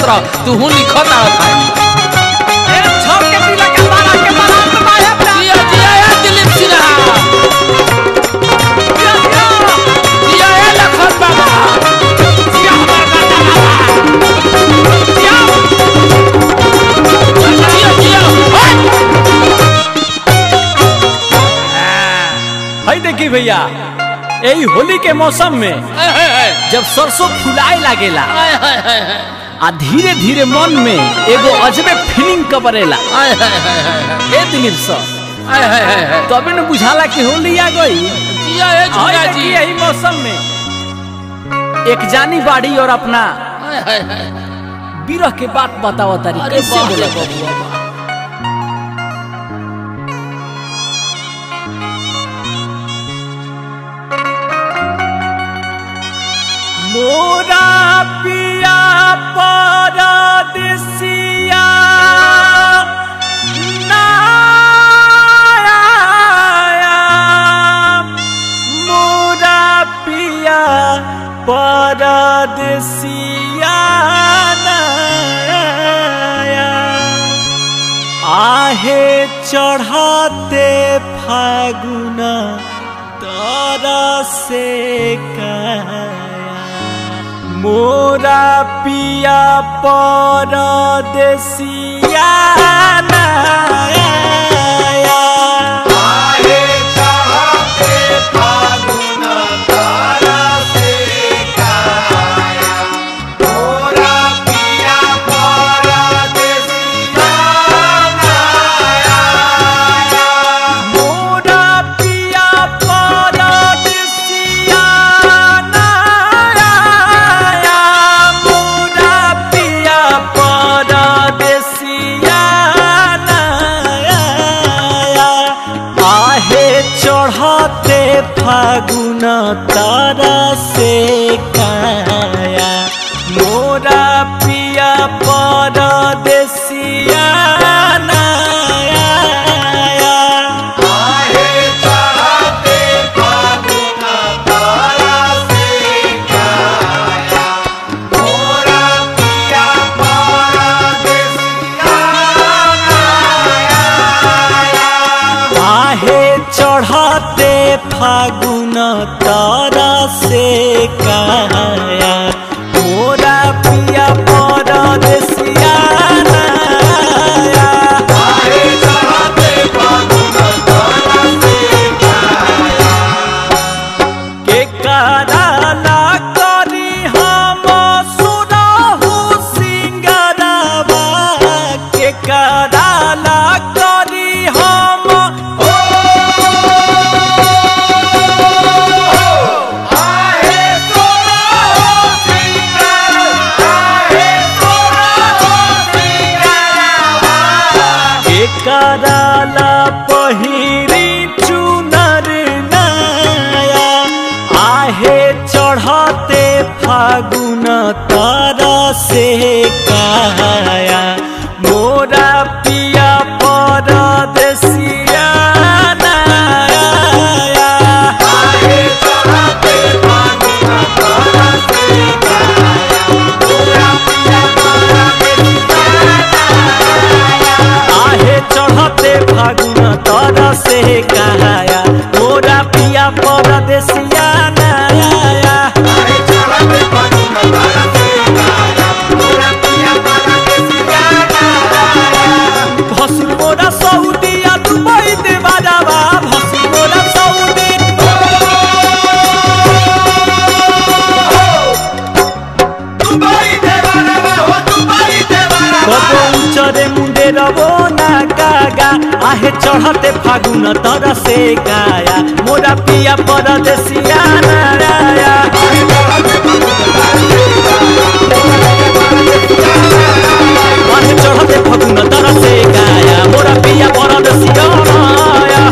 रह तू हूँ लिखत आ भाई ए छोड़ के दिला के बारा के बारा के बाया जिया जिया ए दिलीप सिन्हा जिया जिया जिया ए लखन बाबा जिया हमार गाता बाबा जिया जिया जिया ओए! हई देखी भैया यही होली के मौसम में ए, ए, ए, जब सरसों फुलाए लागेला आय, हाय, हाय, हाय, आ धीरे धीरे मन में एगो अजबे फीलिंग कबरेला आय, हाय, हाय, हाय, हाय, ए दिलीप सर आय, हाय, हाय, हाय। तबे न बुझाला कि होली आ गई जिया ए हई झूला देखी जी यही मौसम में एक जानी बाड़ी और अपना आय, हाय, हाय। बिरह के बात बताओ तारी अरे कैसे बाप रे बोला बबुआ बा। मोरा पिया परदेसिया नाया मोरा पिया परदेसिया नाया आहे चढ़ाते फागुन तोरा से काया मोरा पिया परदेसिया नाया मोरा पिया परदेसिया नाया मोरा पिया परदेसिया नाया आहे चढ़ते फागुन तारा से काया मोरा पिया परदेसिया नाया आहे चढ़ते फागुन तारा से काया मोरा पिया परदेसिया नाया। के कराला करी हम सुनहु सिंगरवा के कराला करी हम के कराला पहिरी चुनर नया आहे चढ़ते फागुन तारा से काया मोरा पिया परदेसिया नाया। आहे चढ़ते फागुन तारा से काया मोरा पिया परदेसिया नाया। भसुर मोरा सऊदिया दुबई देवारावा भसुर मोरा सऊदी कबो उचरे मुंडे रबो ना कागा आहे चढ़ते फागुन तर से गाया मोरा पिया परदेसिया नाराया आहे चढ़ते फागुन तर से गाया मोरा पिया परदेसिया नाराया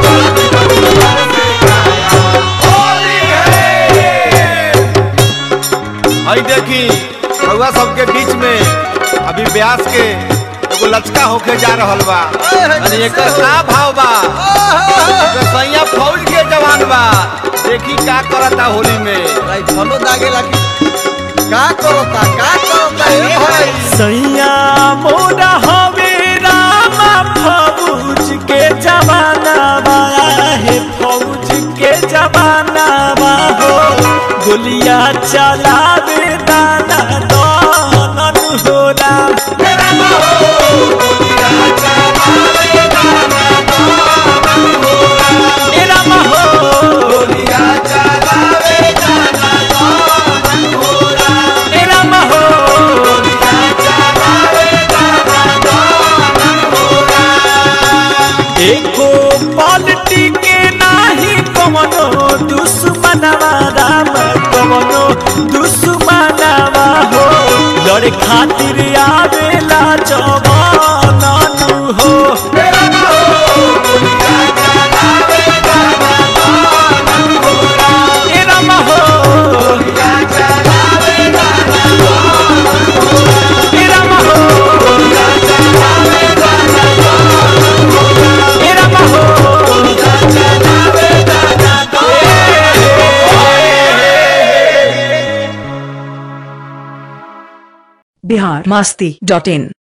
हई देखी रउआ सबके बीच में अभी ब्यास के एगो लचका होके जा रहल बा अरे एकर का भाव बा एकर सैया फौज के जवान बा देखी का करता होली में राइफलो दागे लगी का करता का करता ए भाई सैया मोरा हवे रामा फौज के जमाना बाया है फौज के जमाना बा हो गोलियां चलावे दाना दानन होला ए रामा हो ए रामा हो एको पलटी के नाही कवनो दुश्मनवा राम कवनो दुश्मनवा हो लड़े खातिर आवेला जवानन हो ए राम हो ए राम हो ए राम हो बिहार मस्ती डॉट इन